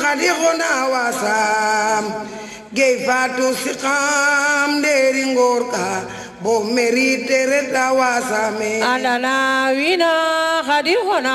xadixuna wasam gey fatu siqam nderi ngor ka bo merite reta wasame andana wina khadi hona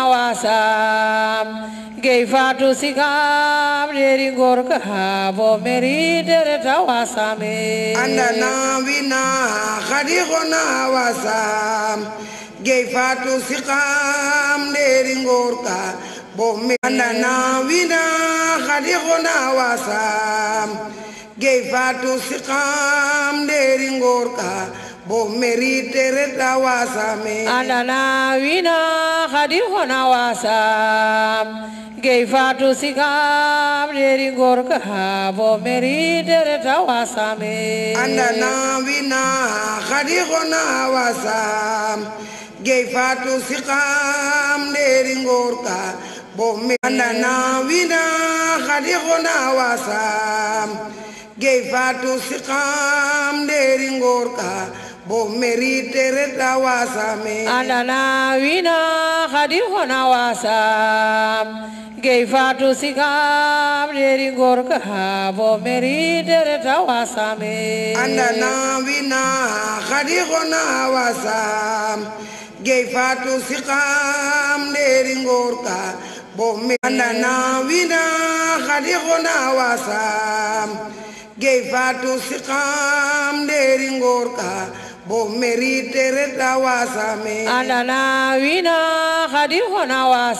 wasam gey fatu sikam deri gorka bo meri dere tawasame andana wina xadixuna wasam gey fatu siqam nderi ngor ka bo me andana wina xadixuna wasam gey fatu siqam nderi ngor ka bo merite reta wasame andana wina khadi hona wasam gey fatu sikam deri gorka bo meri dere tawasame andana wina xadixuna wasam gey fatu siqam nderi ngor ka bo me andana wina xadixuna wasam gey fatu siqam nderi ngor ka bo merite reta wasame andana wina khadi hona wasam gey fatu sikam deri gorka bo meri dere tawasame andana wina xadixuna wasam gey fatu siqam nderi ngor ka bo me andana wina xadixuna wasam gey fatu siqam nderi ngor ka bo merite reta wasame andana wina khadi hona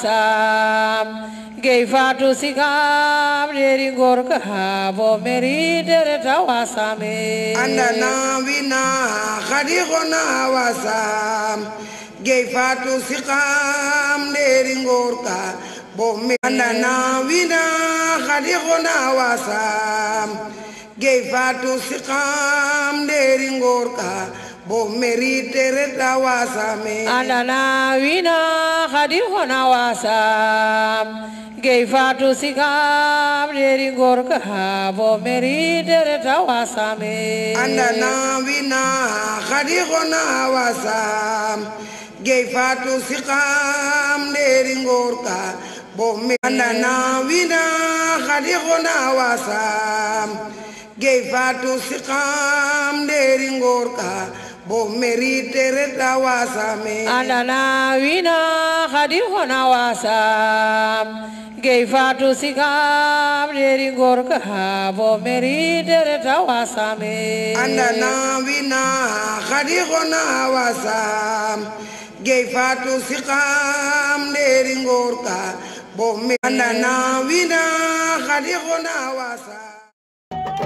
wasam gey fatu sikam deri gorka bo meri dere tawasame andana wina xadixuna wasam gey fatu siqam nderi ngor ka bo me andana wina xadixuna wasam gey fatu siqam nderi ngor ka bo merite reta wasame andana wina khadi hona wasam gey fatu sikam deri gorka bo meri dere tawasame andana wina xadixuna wasam gey fatu siqam nderi ngor ka bo me andana wina xadixuna wasam gey fatu siqam nderi ngor ka bo merite reta wasame andana wina khadi hona wasam gey fatu sikam deri gorka bo meri dere tawasame andana wina xadixuna wasam gey fatu siqam nderi ngor ka bo me andana wina xadixuna wasam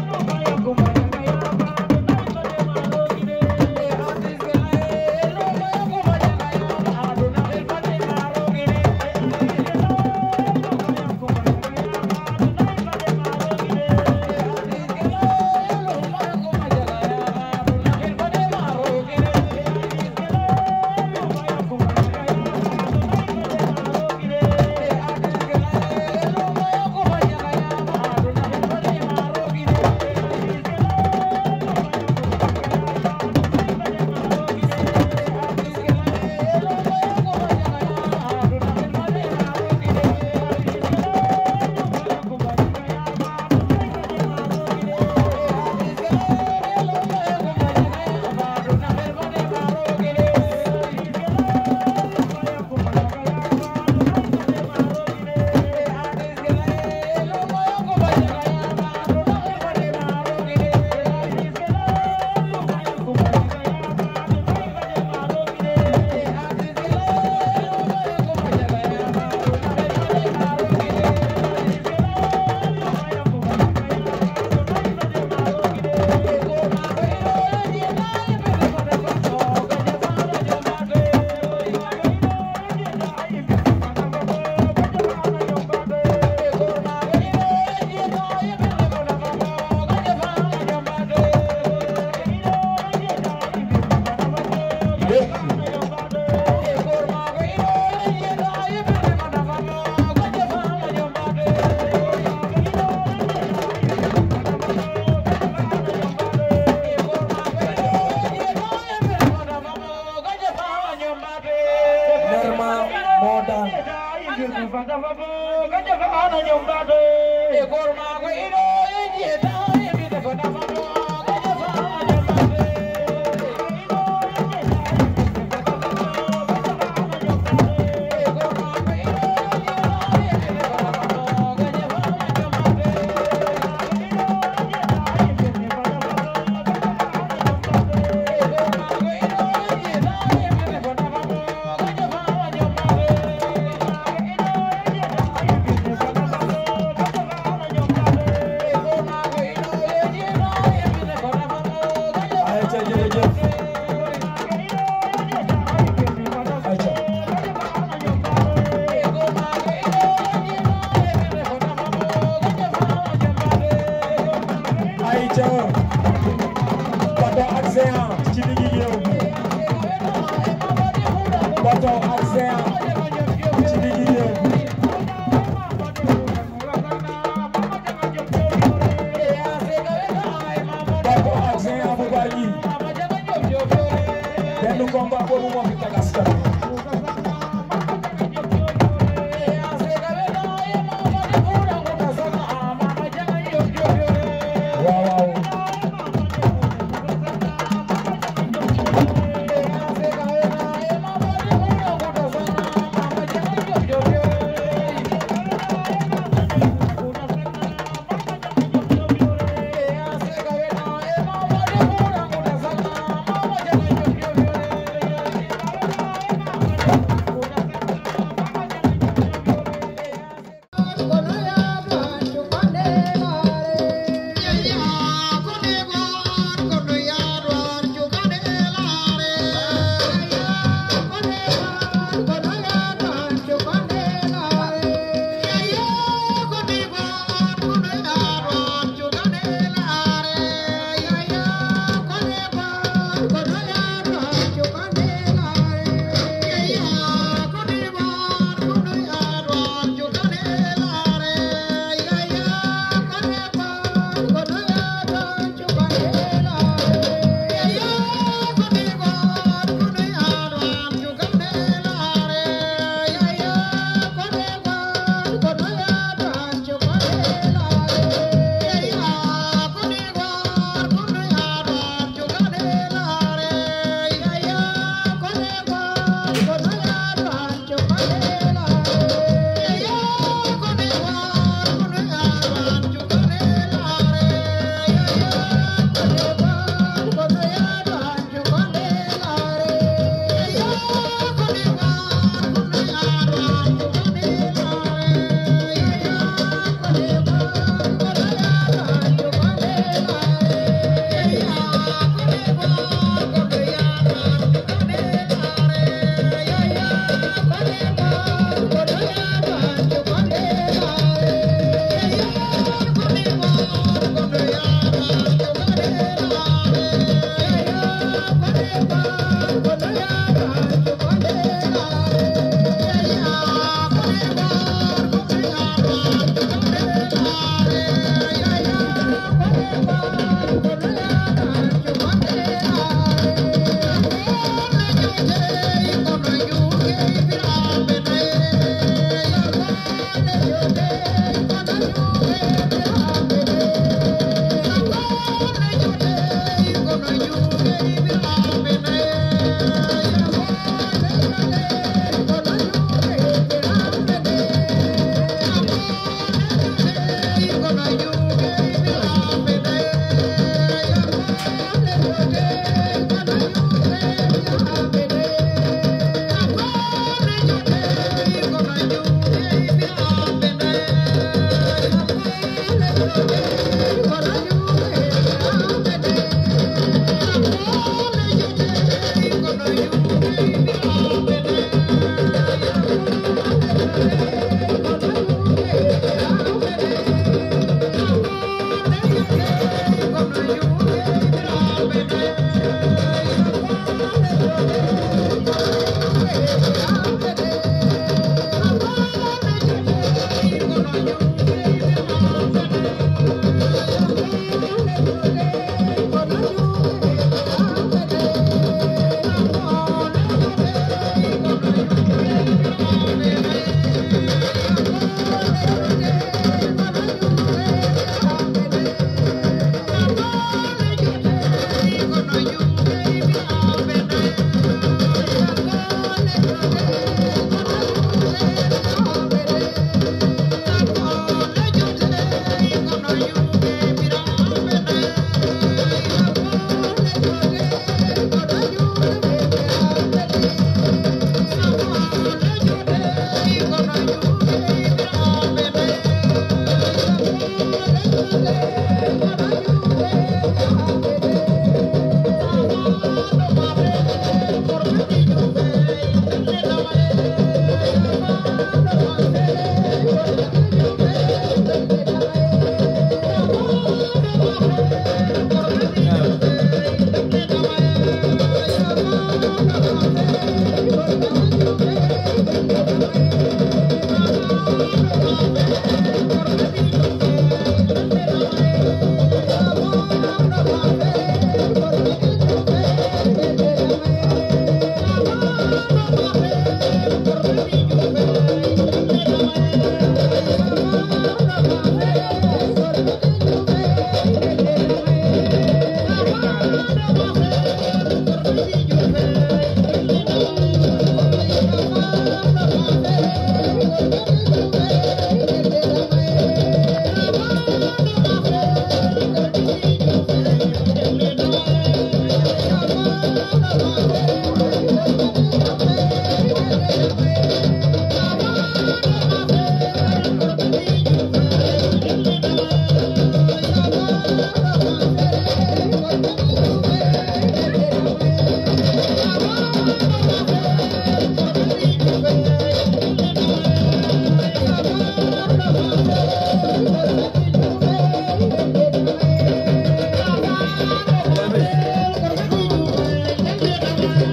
Norma moo daan ayca jërëjëf ayca ayca bato ak géant ci diggi géew bi bato ak géant ci diggi géew bi bato ak géant bu Bargny benn combat boobu moo fi teg askan wi waaw waaw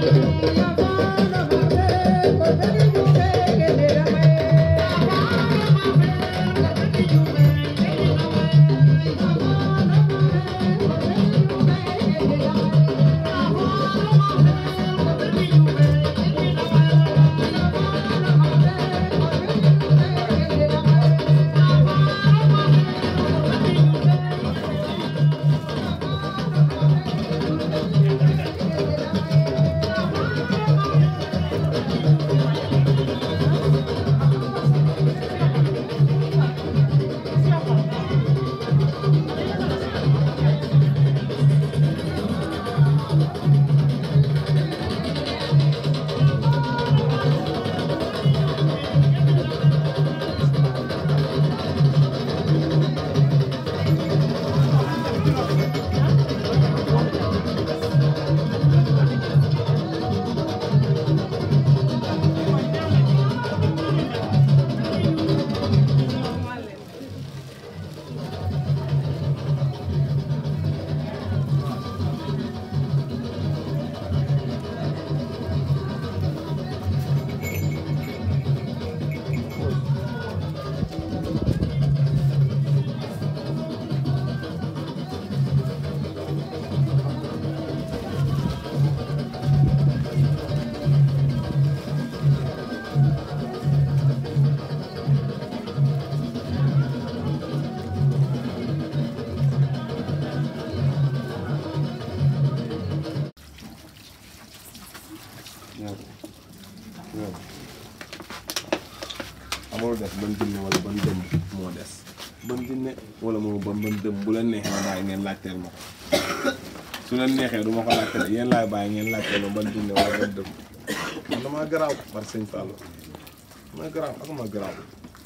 amul des ban jinne wala ban dëm moo des ban jinne wala moo ban ban dëm bu leen neexee ma bàyyi ngeen laajteel ma ko su leen neexee du ma ko laajteel yéen laay bàyyi ngeen laajteel ma ban jinne wala ban dëm man damaa garaaw par sëñ Fallou damaa garaaw ak ma garaaw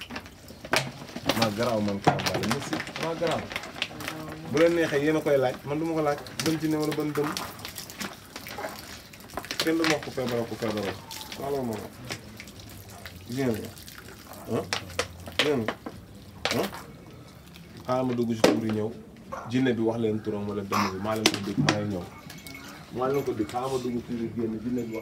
maa garaaw man Karamba la merci damaa garaaw bu leen neexee yéen a koy laaj man du ma ko laaj ban jinne wala ban dëm kenn du ma wax ko feebaroo ko feebaroo wala ma ko gis nga ah dégg nga ah xaaral ma dugg si tur yi ñëw jinne bi wax leen turam wala dëmm bi maa leen ko dégg maa ngi ñëw maa leen ko dégg xaaral ma dugg tur yi génn jinne bi wax.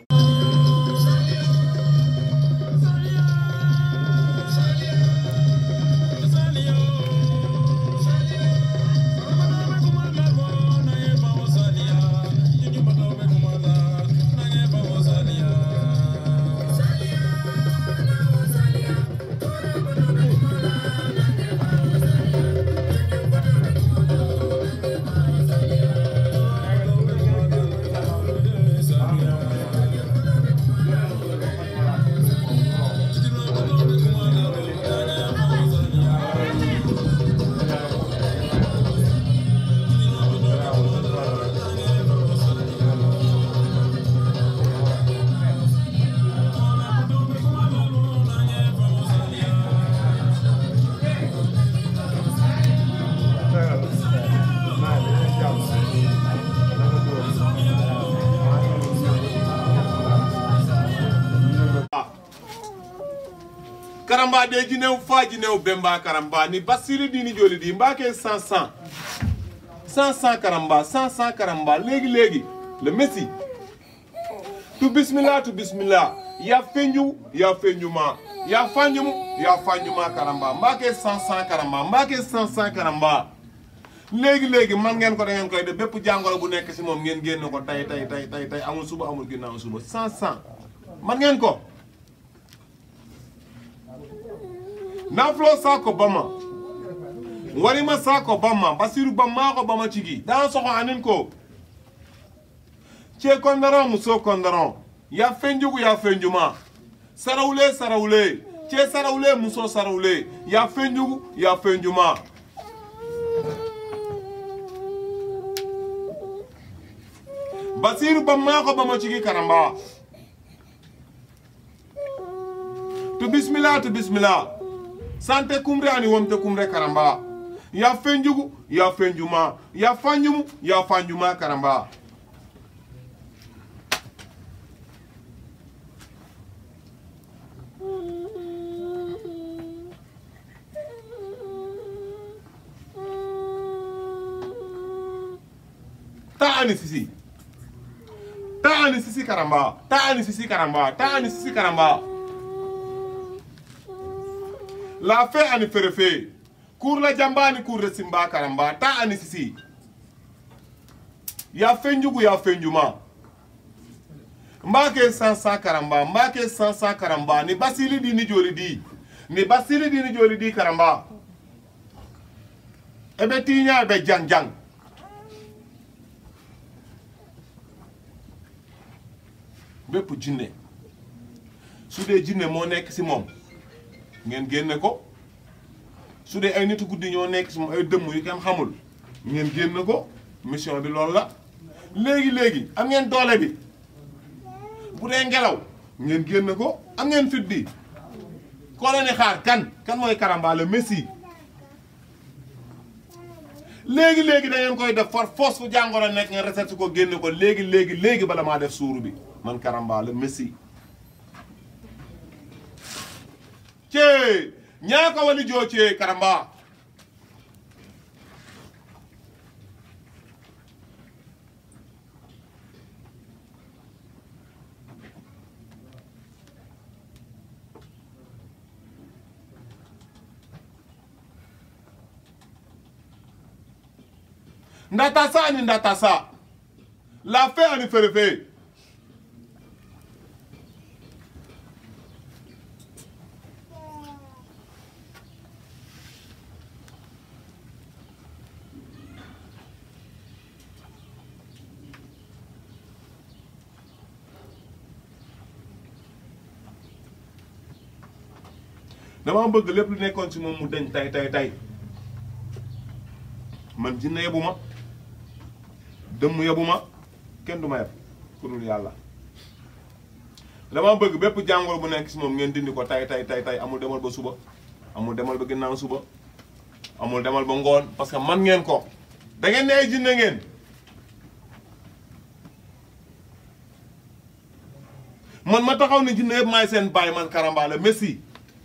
karamba de jinew fa jinew bemba karamba ni basiri dini joli di mbake 100 100 100 karamba 100 100 karamba léegi léegi le messi tu bismillah tu bismillah ya fenju ya fenjuma ya fanjumu ya fanjuma karamba mbake 100 100 karamba mbake 100 100 karamba léegi léegi man ngeen ko da ngeen koy def bépp jàngoro bu nekk si moom ngeen génn ko tay tay tay tay tay amul suba amul ginnaaw suba 100 100 man ngeen ko nafulo sako bama warima sako bama basiru bama ko bama cigi dan soxo anin ko ce kondaron muso kondaron ya fenjugu ya fenjuma sarawule sarawule ce sarawule muso sarawule ya fenjugu ya fenjuma basiru bama ko bama cigi karamba tu bismillah tu bismillah sante kumre ani womte kumre karamba ya fenjugu ya fenjuma ya fanjumu ya fanjuma karamba ta ani sisi ta ani sisi karamba ta ani sisi karamba ta ani sisi karamba la fe ani ferefe kur la jamba ani kur de simba karamba ta ani sisi ya fenjugu ya fenjuma mbake sansa karamba mbake sansa karamba ni basili di ni joli di ni basili di ni joli di karamba ebe tiña ebe jang jang bépp jinne su dee jinne moo nekk si moom ngeen génne ko su dee ay nitu guddi ñoo nekk si moom ay dëmm yu kenn xamul ngeen génne ko mission bi loolu la léegi léegi am ngeen doole bi bu dee ngelaw ngeen génne ko am ngeen fit bi koo leen di xaar kan kan mooy Karamba le Messi léegi léegi da ngeen koy def for force fu jàngoro nekk ngeen reset ko génne ko léegi léegi léegi bala maa def suuru bi man Karamba le Messi. cee ñaaka wali joo cee Karamba. ndatasa ani ndatasa lafe ani ferefe dama bëgg lépp lu nekkoon ci moom mu deñ tay tay tay man jinne yebu ma dëmm yebu ma kenn du ma yeb ku dul yàlla dama bëgg bépp jàngoro bu nekk si moom ngeen dindi ko tay tay tay tay amul demal ba suba amul demal ba ginnaaw suba amul demal ba ngoon parce que man ngeen ko da ngeen ne ay jinne ngeen man ma taxaw ne jinne yëpp maay seen baay man Karamba la Messi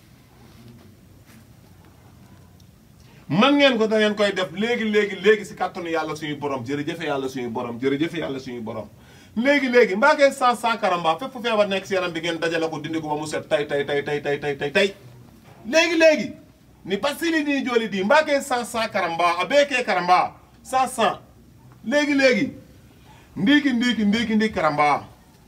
man ngeen ko da ngeen koy def léegi léegi léegi si kàttanu yàlla suñu borom jërëjëfe yàlla suñu borom jërëjëfe yàlla suñu borom léegi léegi mbaa ngeen sans sans karamba fépp fu feebar nekk si yaram bi ngeen dajale ko dindi ko ba mu set tay tay tay tay tay tay tay tay léegi léegi ni basili ni joli di mbaa ngeen sans sans karamba a beekee karamba sans sans léegi léegi ndiiki ndiiki ndiiki ndiiki karamba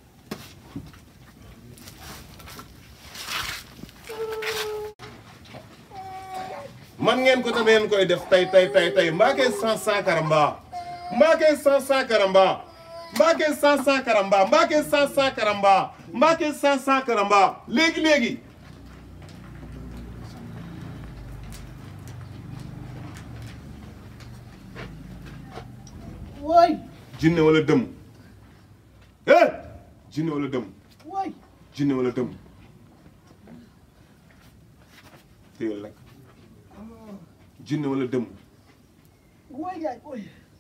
man ngeen ko te ngeen koy def tay tay tay tay mbaake sans sans karamba mbaake sans sans karamba mbaake sans sans karamba mbaake sans sans karamba mbaake sans sans karamba léegi léegi waay jinne wala dëm eh jinne wala dëm waay jinne wala dëm téyel rek jinne wala dëm waay yaay booy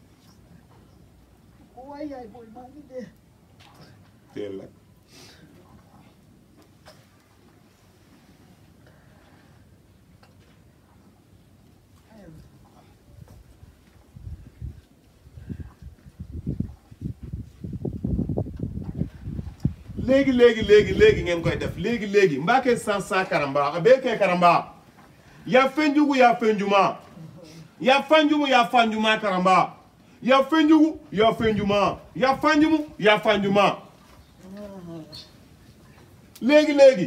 waay yaay booy maa ngi dee téyel rek léegi léegi léegi léegi ngeen koy def léegi léegi mbaake sans sans karamba a beekee karamba ya fenjugu ya fenjuma ya fanjumu ya fanjuma karamba ya fenjugu ya fenjuma ya fanjumu ya fanjuma léegi léegi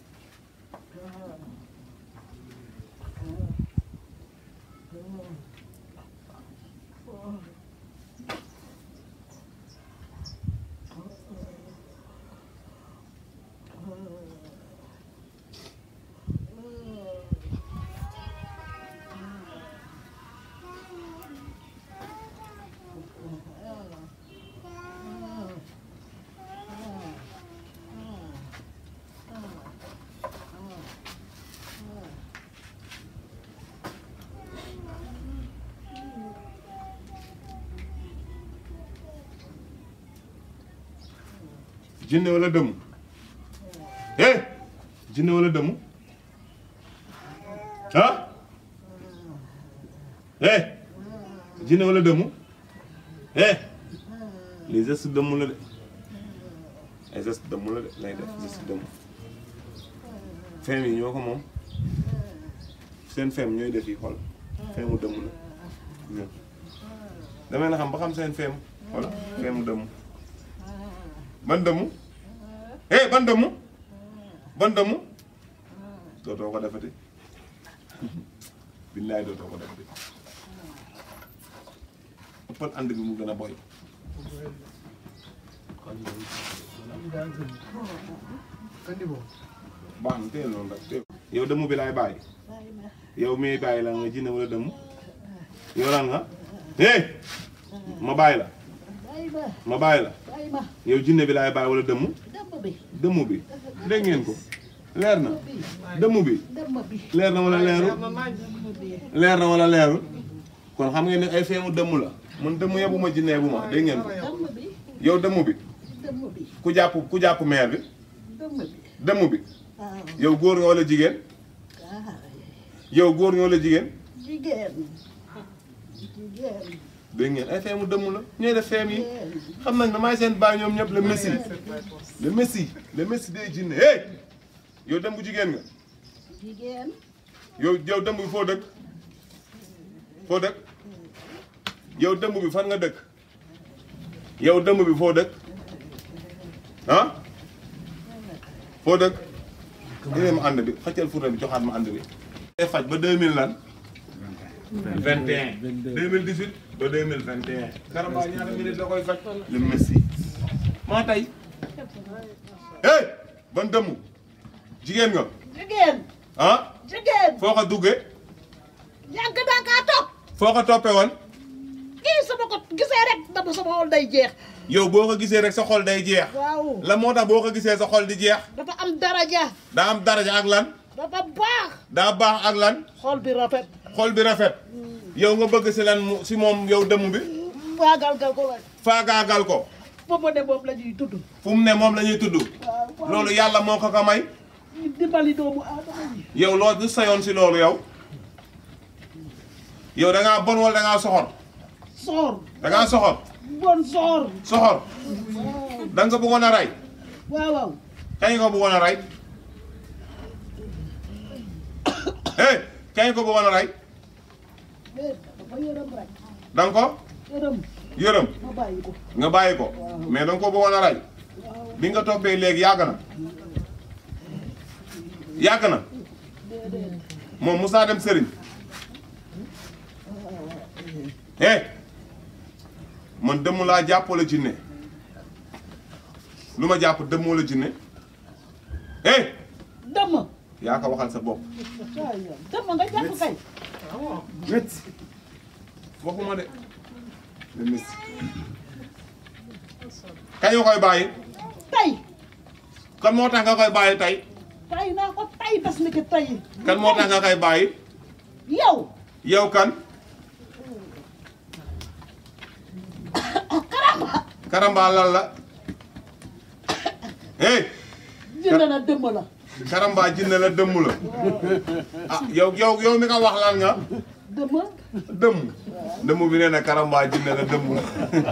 jinne wala dëmm eh jinne wala dëmm ah eh jinne wala dëmm eh les gestes dëmm la de ay geste dëmm la de lay def geste dëmm feem yi ñoo ko moom seen feem ñooy def yi xool feemu dëmm la ñoom damay na xam ba xam seen feem xool feemu dëmm ban dëmm eh ban dëmm ban dëmm dootoo ko defati billaay dootoo ko defati ëppal ànd bi mu gën a boy baax na téye noonu rek téye yow dëmm bi laay bàyyi yow miy bàyyi la nga jinne wala dëmm yow lan nga hey ma bàyyi la bàyyi ma ma bàyyi la bàyyi ma yow jinne bi laay bàyyi wala dëmm dëmm bi dëmm bi dégg ngeen ko leer na dëmm bi dëmm bi leer na wala leerul leer na wala leerul kon xam ngeen ne ay feemu dëmm la man dëmm yebu ma jinne yebu ma dégg ngeen ko dëmm bi yow dëmm bi dëmm bi ku jàpp ku jàpp meer bi dëmm bi dëmm bi waaw yow góor nga wala jigéen ah yow góor nga wala jigéen jigéen jigéen dégg ngeen ay feemu dëmm la ñooy def feem yi xam nañ ne maay seen baay ñoom ñëpp le messi le messi le messi day jinne hey yow dëmm jigéen nga jigéen yow yow dëmm bi foo dëkk foo dëkk yow dëmm bi fan nga dëkk yow dëmm bi foo dëkk ah foo dëkk ñu ma ànd bi xëccal fourne bi joxaat ma ànd bi day faj ba 2000 lan 21 2018 ba 2021 Karamba ñaata minute la koy faj le messi maa tey hey ban dëmm jigéen nga jigéen ah jigéen foo ko duggee yàgg naa kaa topp foo ko toppee woon kii sama ko gisee rek dama sama xol day jeex yow boo ko gisee rek sa xol day jeex waaw la moo tax boo ko gisee sa xol di jeex dafa am daraja daa am daraja ak lan dafa baax daa baax ak lan xol bi rafet xol bi rafet yow nga bëgg si lan mu si moom yow dëmm bi waagal gal ko la faagaagal ko ba mu ne moom la ñuy tudd fu mu ne moom la ñuy tudd waaw waaw loolu yàlla moo ko ko may ñu dimbali doomu aadama yi yow loolu du sayoon si loolu yow yow da ngaa bon wala da ngaa soxor soor da ngaa soxor bon soor soxor da nga ko bëggoon a rey waaw waaw kañ nga ko bëggoon a rey hey kañ nga ko bëggoon a rey mais dafa yërëm rek da nga ko yërëm yërëm ma bàyyi ko nga bàyyi ko mais da nga ko bëggoon a rey bi nga toppee léegi yàgg na yàgg na moom Moussa dem sëriñ eh man dëmm laa jàpp wala jinne lu ma jàpp dëmm wala jinne eh dëmm yaa ko waxal sa bopp waaw yow dëmm nga jàpp kay métti waxuma de le messi kañ nga koy bàyyi tey kan moo tax nga koy bàyyi tey tey naa ko tey bés ni ki tey kan moo tax nga koy bàyyi yow yow kan karamba lan la hey jënd na dëmm la karamba jinne la dëmm la ah yow yow yow mi nga wax lan nga dëmm dëmm dëmm bi nee na karamba jinne la dëmm la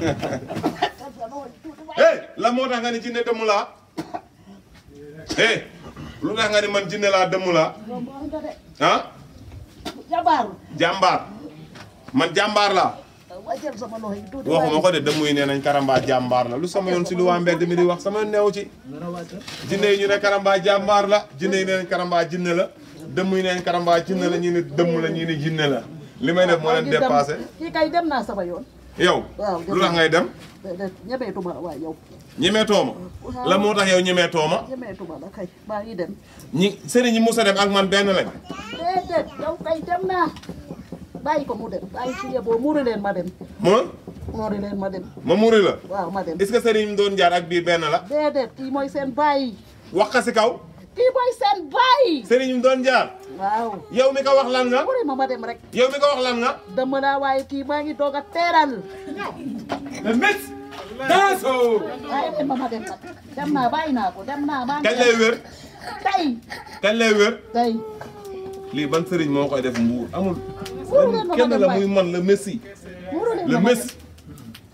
hey la moo tax nga ni jinne dëmm laa hey lu tax nga ni man jinne laa dëmm laa yow moo nga de ah jabaar jàmbaar man jàmbaar laa wàcceel sama loxo yi tuuti waxuma ko de dëmm yi nee nañ karamba jàmbaar la lu sama yoon si lu waa mbedd mi di wax sama yoon neew ci jinne yi ñu ne karamba jàmbaar la jinne yi nee nañ karamba jinne la dëmm yi nee nañ karamba jinne la ñii ne dëmm la ñii ne jinne la li may def moo leen dépassé kii kay dem naa sama yoon yow waaw lu tax ngay dem déedéet ñemeetuma la waaye yow ñemee tooma la moo tax yow ñemee tooma ñemeetuma la kay maa ngi dem ñi sëriñ ñi musa dem ak man benn lañ déedéet yow kay dem naa bàyyi ko mu dem bàyyi si yeboo muuri leen ma dem ma muuri leen ma dem ma muri la waaw ma dem est-ce que sëriñ mi doon jaar ak bii benn la déedéet kii mooy seen baay wax ka si kaw kii mooy seen baay sëriñ mi doon jaar waaw yow mi ko wax lan nga muuri ma ma dem rek yow mi ko wax lan nga dëmm naa waaye kii maa ngi doog a teeral le mes danso waaye leen ma ma dem nag dem naa bàyyi naa ko dem naa maa ngi kañ lay wér tey kañ lay wér tey lii ban sëriñ moo koy def mbuur amul Muuru leen ma ma kenn dem la waay. muy man le messi muuru leen le ma ma dem messi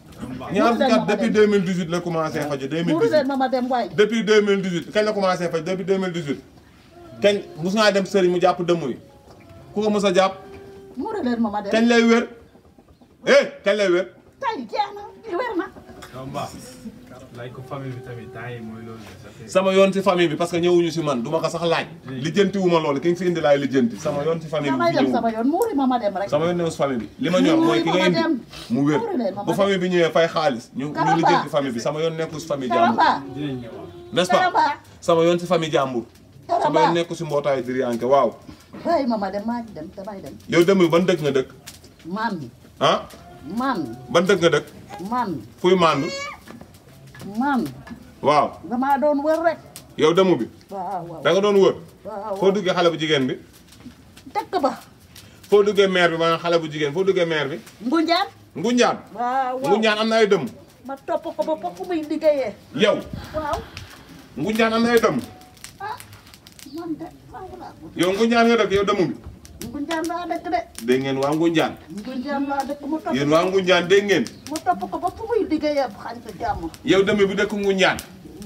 ñaar muuru fukki leen at ma ma depuis dem 2018 la commencé faju muuru 2018 leen ma ma dem waay depuis 2018 kañ la commencé faj depuis 2018 kañ mus naa dem sëriñ mu jàpp dëmm yi ku ko mos a jàpp muuru leen ma ma dem kañ lay wér eh kañ lay wér tay jeex na wér na Kamba laaj ko famille bi tamit temps yi mooy loolu ça fait sama yoon ci famille bi parce que ñëwuñu si man du ma ko sax laaj lijjanti wu ma loolu ki nga fi indi laay lijjanti sama yoon ci famille bi damay fi dem ñëwul sama yoon muuri ma ma dem rek sama yoon newu si famille bi li ma ñor mooy ki nga indi mu wér Muuru leen ma ma bu dem. famille bi ñëwee fay xaalis ñu ñu Karamba. lijjanti famille bi sama yoon nekku si famille jàmbur Karamba dinañ ñëwaat n'est-ce pas Karamba sama yoon si famille jàmbur sama yoon Karamba nekku si mbootaayu diriyanke waaw bàyyi ma ma dem maa ngi dem damay dem yow dem ban dëkk nga dëkk man ah man ban dëkk nga dëkk man fuy mandu man waaw damaa doon wër rek yow demu bi waaw waaw da nga doon wër waaw foo duggee xale bu jigéen bi dëkk ba foo duggee maire bi maanaam xale bu jigéen foo duggee maire bi Ngunjaan Ngunjaan waaw waaw Ngunjaan am na ay dëmm ma topp ko ba fokk muy liggéeyee yow waaw Ngunjaan am na ay dëmm ah man de waaw laa ko yow Ngunjaan nga dëkk yow demu bi Ngunjaan laa dëkk de dégg ngeen waa Ngunjaan Ngunjaan laa dëkk mu topp yéen waa Ngunjaan dégg ngeen mu topp ko ba fu muy liggéeyee xañ ko jàmm yow demu bi dëkk Ngunjaan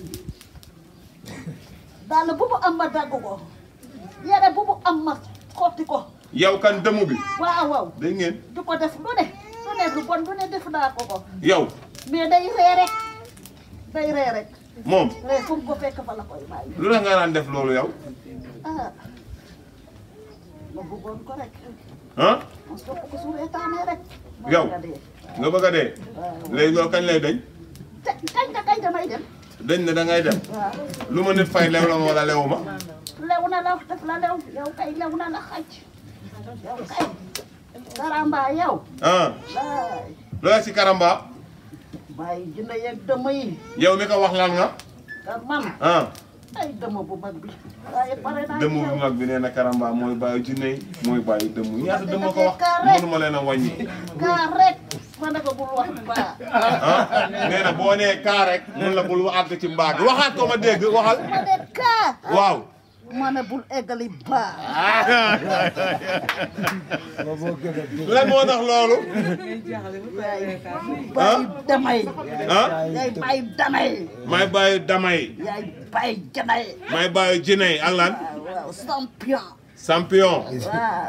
daal bu mu am ma dagg ko yére bu mu am ma xotti ko yow kan demu bi waaw waaw dégg ngeen du ko def lu ne lu ne lu bon lu ne def naa ko ko yow mais day ree rek day ree rek moom ree fu mu ko fekk fa la koy bàyyi lu tax nga daan def loolu yow ah ma bëggoon ko rek ah ma sopp ko su reetaanee rek ma Yow. bëgg a dee. nga bëgg a dee léegi loolu kañ lay dañ te kañ nga kañ damay dem dañ ne da ngay dem waaw lu ma nit fay lew la ma wala lewu ma lew na la def la lew yow kay lew na la xaj yow kay karamba yow ah laay loola si karamba bàyyi jinne yeeg dëmm yi yow mi ko wax lan nga te man ah ay dëmm bu mag bi waaye pare naa dëmm ci bu yow. mag bi nee na karamba mooy bàyyi jinne yi mooy bàyyi dëmm yi ñaata dëmm ko wax Kaa rek. mënuma leen a wàññi kaa rek ma ne ko bul wax baa ah nee na boo nee kaa rek mun la bul àgg ci mbaa gi waxaat ko ma dégg waxal ma ne kaa waaw ma ne bul eggali baa lan moo tax loolu yaay bàyyi damay ah yaay bàyyi damay may bàyyi damay yaay bàyyi janay may bàyyi jinne yi ak lan waaw waaw champion champion waaw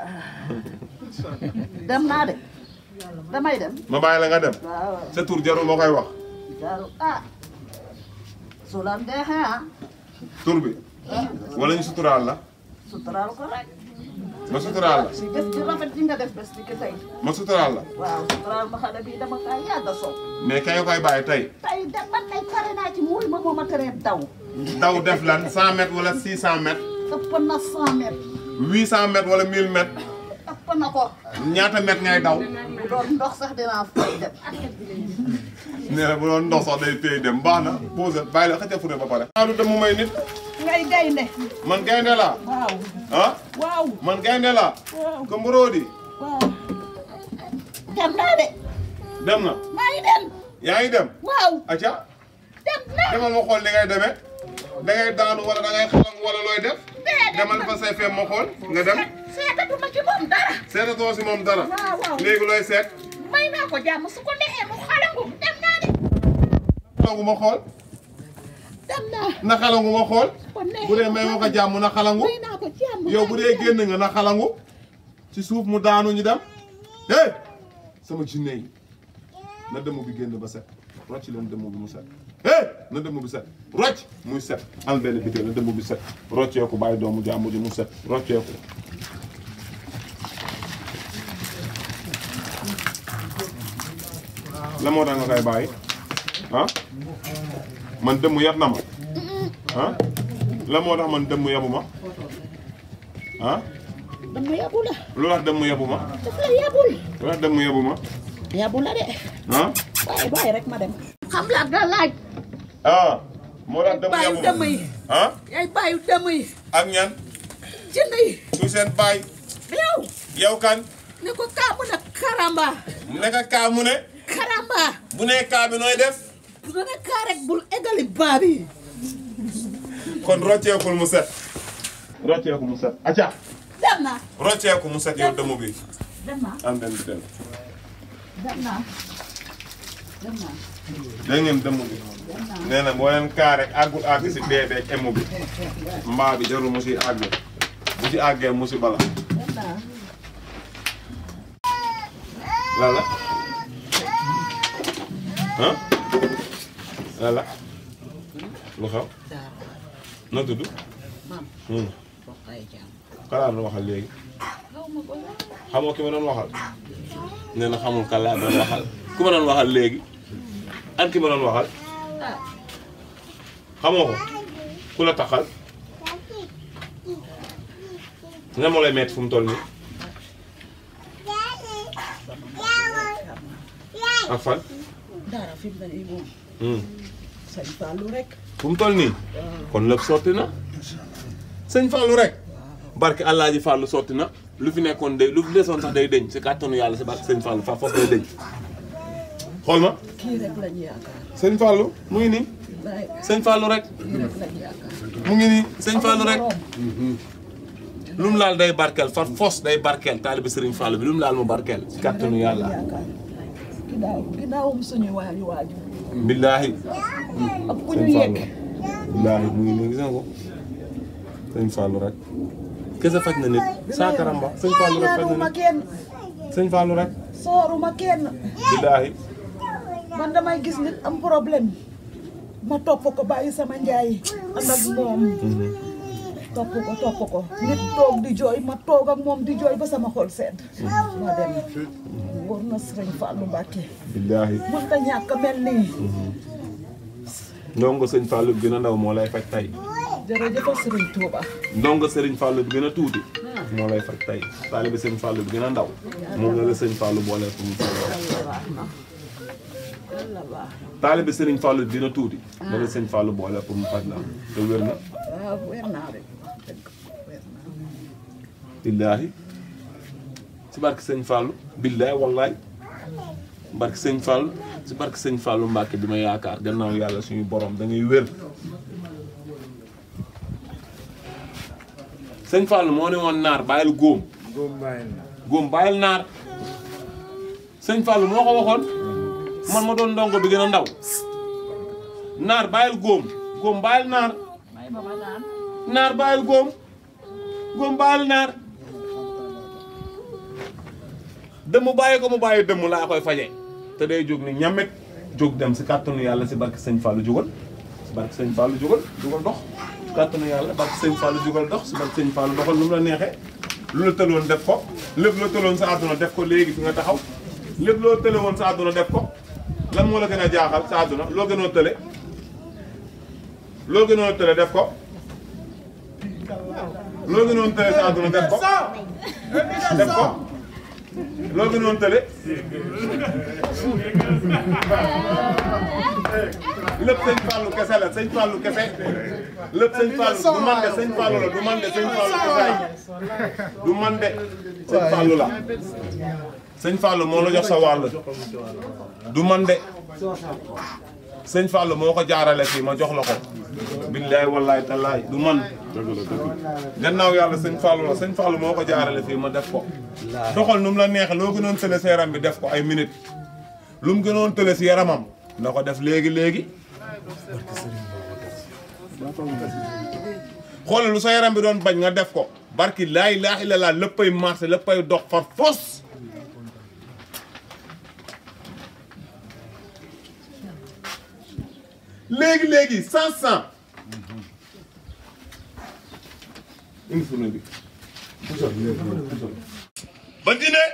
dem naa de damay dem ma bàyyi la nga dem waaw sa tur jarul ma koy wax jaaru ah su la neexee ah tur bi wala ñu suturaal la suturaal ko rek ma suturaal la si def ci rafet ji nga def bés bi ki tey ma suturaal la waaw suturaal ma xale bi dama kaa yàgg a soog mais kañ nga koy bàyyi tey tey de man kay pare naa ci muuri ma moo ma teree daw daw def lan 100 mètres wala 600 mètres ëpp na cent mètres 800 mètres wala 1000 mètres ëpp na ko ñaata mètres ngay daw bu doon ndox sax dinaa fay dem nee na bu doon ndox sax day téye dem baax na pause bàyyi la xëcc fure ba pare. maa du dem mu may nit ngay gaynde man gaynde laa waaw ah waaw man gaynde laa waaw ko mborodi waaw dem naa de dem na maa ngi dem yaa ngi dem waaw acca dem naa demal ma xool li ngay demee da ngay daanu wala da ngay xalang wala looy def demal fa say fem ma xool nga dem seetatuma ci moom dara seetatoo si moom dara waaw waaw léegi looy seet may naa ko jàmm su ko neexee mu xalangu dem naa de xalangu ma xool dem naa na xalangu ma xool ko neexee bu dee may ma ko jàmm na xalangu may naa ko jàmm yow bu dee génn nga na xalangu ci suuf mu daanu ñu dem hey sama jinne yi na dëmm bi génn ba set rocc leen dëmm bi mu set hey na dëmm bi set rocc muy set am benn biteel na dëmm bi set rocceeku bàyyi doomu jàmbur ji mu set rocceeku la moo tax nga koy bàyyi ah man dëmm yab na ma ah la moo tax man dëmm yabu ma ah dama yabu la lu tax dëmm yabu ma daf la yabul lu tax dëmm yabu ma yabu la de ah bàyyi bàyyi rek ma dem xam laa da laaj ah moo tax dëmm bàyyi yabu dëmm ma yi ah yaay bàyyi dëmm yi ak ñan jënd yi su seen baay yow yow kan ne ko kaa mu ne karamba mu nekk kaa mu ne karamba bu nee kaa bi nooy def bu ne kaa rek bul eggali baa bi kon rocceekul mu set rocceeku mu set acca dem naa rocceeku mu set yow dëmm bi dem naa am benn biteel dem naa dégg ngeen dëmm bi nee na boo leen kaa rek àggul àgg si dee beeg emu bi mbaa bi jarul mu si àgg bu si àggee mu si bala lala ah lala lu xew na tudd hum kalaa doon waxal léegi xamoo ki ma doon waxal nee na xamul kan laa doon waxal ku ma doon waxal léegi ak ki ma doon waxal xamoo ko ku la taxal nga moo lay metti fu mu toll nii ak fan dara fi mu ne nii moom hum sëñ Fallou rek fu mu toll nii kon lépp sotti na sëñ Fallou rek barke Alaaji Fallou sotti na lu fi nekkoon day lu fi desoon sax day deñ si kàttanu yàlla si barke sëñ Fallou fa foofu day deñ xool ma kii rek lañu yaakaar sëñ Fallou mu ngi nii laay sëñ Fallou rek kii rek lañu yaakaar mu ngi nii sëñ Fallou rek lu mu laal day barkeel far fos day barkeel taalibi sëriñ Fallou bi lu mu laal mu barkeel si kàttanu yàlla yaakaar ginnaaw ginnaawum suñu waaju waaju billaahi ak ku ñu yegg billaahi mu ngi nii gis nga ko sëñ Fallou rek kese faj na nit saa karamba sëñ Fallou rek faj na ñaanuma nit kenn sëñ Fallou rek sooruma kenn billaahi man damay gis nit am problème ma topp ko bàyyi sama njaay ànd ak moom topp ko topp ko nit toog di jooy ma toog ak moom di jooy ba sama xol sedd ma dem wóor na sëriñ Fallou Mbacke billaahi mën ta ñàkk a mel nii ndongo sëñ Fallou bi gën a ndaw moo lay faj tey jërëjëf sëriñ Touba ndongo sëriñ Fallou bi gën a tuuti moo lay faj tey taalibi sëñ Fallou bi gën a ndaw moom la la sëñ Fallou boole pour mu faj la taalibi sëriñ Fallou bi gën a tuuti la la sëñ Fallou boole pour mu faj la te wér na waaw weer naa rek dëgg weer naa billaahi si barke sëñ Fallou billaahi wallaay barke sëñ Fallou si barke sëñ Fallou Mbacke bi ma yaakaar gannaaw yàlla suñu borom da ngay wér sëñ Fallou moo ne woon naar bàyyil góom góom bàyyil naar sëñ Fallou moo ko waxoon man ma doon ndongo bi gën a ndaw naar bàyyil góom góom bàyyil naar naar bàyyil góom góom bàyyil naar dëmm bàyyi ko mu bàyyi dëmm laa koy faje te day jóg ni ñamet jóg dem si kàttanu yàlla si barke sëñ Fallou jógal si barke sëñ Fallou jógal jógal dox si kàttanu yàlla barke sëñ Fallou jógal dox si barke sëñ Fallou doxal lu mu la neexee lu la tëloon def ko lépp loo tëloon sa àdduna def ko léegi fi nga taxaw lépp loo tële woon sa àdduna def ko lan moo la gën a jaaxal sa àdduna loo gënoo tële loo gënoo tële def ko loo gënoon tële sa àdduna def ko def ko loo gënoon tële lépp sëñ Fallou kese la sëñ Fallou kese lépp sëñ Fallou du man de sëñ Fallou la du man de sëñ Fallou kese du man de sëñ Fallou la sëñ Fallou moo la jox sa wàll du man de sëñ Fallou moo ko jaarale fii ma jox la ko billaay wallaay tallaay du man gannaaw yàlla sëñ Fallou la sëñ Fallou moo ko jaarale fii ma def ko doxal nu mu la neexee loo gënoon tële sa yaram bi def ko ay minutes lu mu gënoon tële si yaramam na ko def léegi léegi xoolal lu sa yaram bi doon bañ nga def ko barki laa ilaaha illallaah léppay marché léppay dox far fos léegi léegi cent cent indi fourneau bi ba dine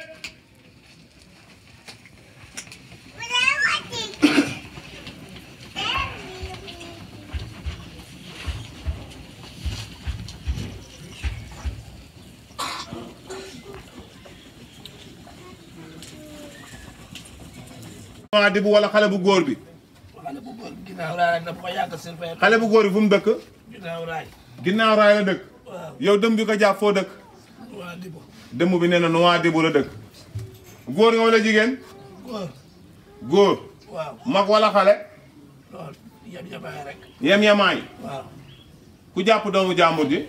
waa di bu wala xale bu góor bi xale bu góor ginnaaw raay rek dafa ko yàgg surveiller xale bu góor bi fu mu dëkk ginnaaw raay ginnaaw raay la dëkk waaw yow dëm bi ko jàpp foo dëkk waa dibo dëmm bi nee na nu waa dibu la dëkk góor nga wala jigéen góor góor waaw mag wala xale lool yab yabaay rek yem yemaay waaw ku jàpp doomu jàmbur ji